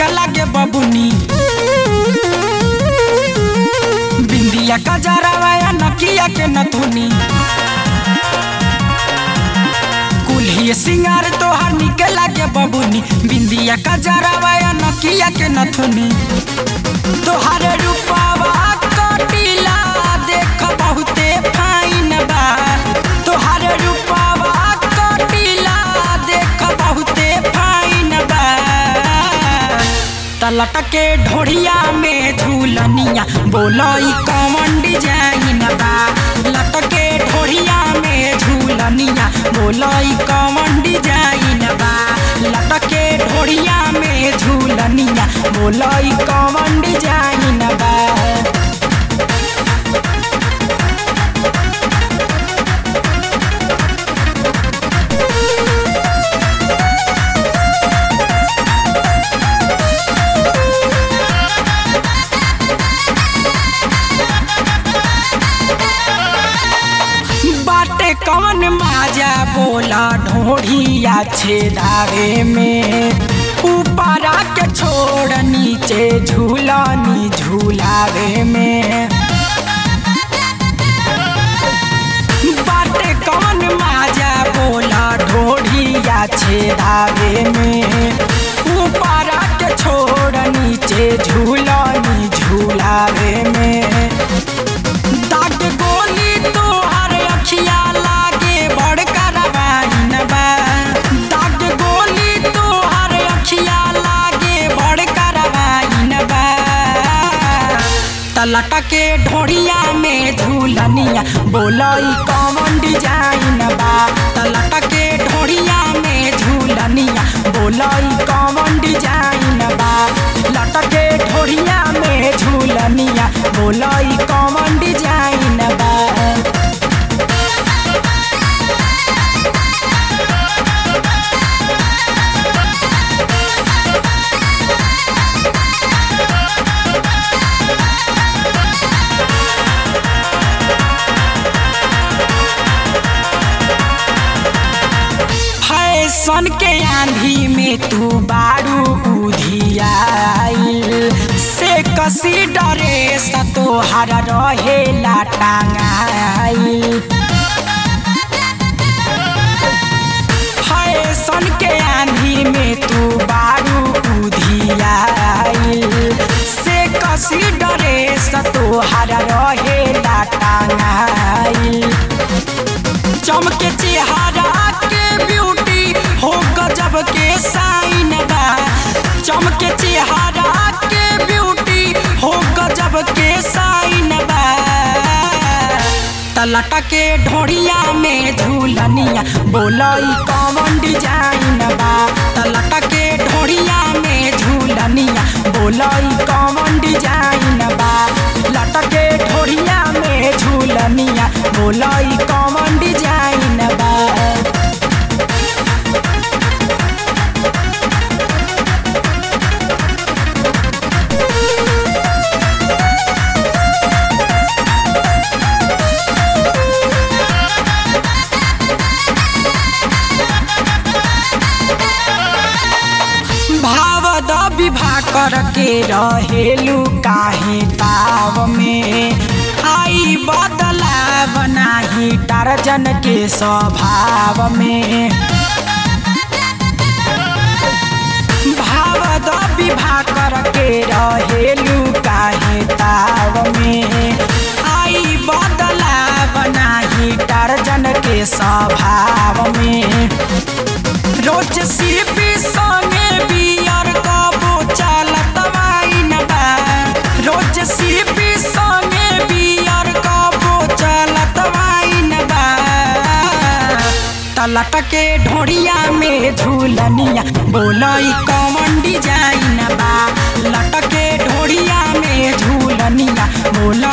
लागे बबुनी बिंदिया का जरावा या नकिया के नथुनी कुल्ही सिंगार तोहार निके लागे बबुनी बिंदिया का जरावा या नकिया के नथुनी तोहार रूपावा कटिला देख बहुते फाइन बा तोहार रूपावा कटिला देख बहुते फाइन बा तलट के ढोढ़िया में झूलनिया बोलई कौन डिजाइन बा लटके ढोढ़िया में झूलनिया बोलई कौन डिजाइन बा लटके ढोढ़िया में झूलनिया बोलई कौन डिजाइन बा बाटे कौन माजा बोला ढोढ़िया छेदावे में ऊपरा के छोड़ नीचे झूलानी झूलावे में बाटे कौन माजा बोला ढोढ़िया छेदावे में ऊपरा के छोड़ नीचे झूलानी झूलावे में दाग गोली तोहर अखिया लागे बड़ करवाइन बा दाग गोली तोहर अखिया लागे बड़ करवाइन बा तलट के ढोढ़िया में झूलनिया बोलई कौन डिजाइन बा तलट के ढोढ़िया में झूलनिया बोलई कौन डिजाइन बा लटके ढोढ़िया में झूलनिया बोलई कौन डिजाइन बा फैशन के आंधी में तू बारू उधियाइल से कसी डरे तोहर रहेला टांगाइल फैशन के आंधी में तू बारू उधियाइल से कसी डरे तोहर रहेला टांगाइल चमके चेहरा के ब्यूटी हो गजब के साइन बा चमके चेहरा के ब्यूटी हो गजब के साइन बा तलट के ढोढ़िया में झूलनिया बोलई कौन डिजाइन बा तलट के ढोढ़िया में झूलनिया बोलई कौन डिजाइन बा लटके ढोढ़िया में झूलनिया बोलई कौन डिजाइन बा भाव द विवाह करके रहेलू काहे ताव में आई बदलाव नाही टारजन के स्वभाव में भाव द विवाह करके रहेलू काहे ताव में आई बदलाव नाही टारजन के स्वभाव में रोज सिपी संगे बियर कबो चलत वाइन बा रोज सिपी संगे बियर कबो चलत वाइन बा तलट के ढोढ़िया में झूलनिया बोलई कौन डिजाइन बा लटके ढोढ़िया में झूलनिया बोल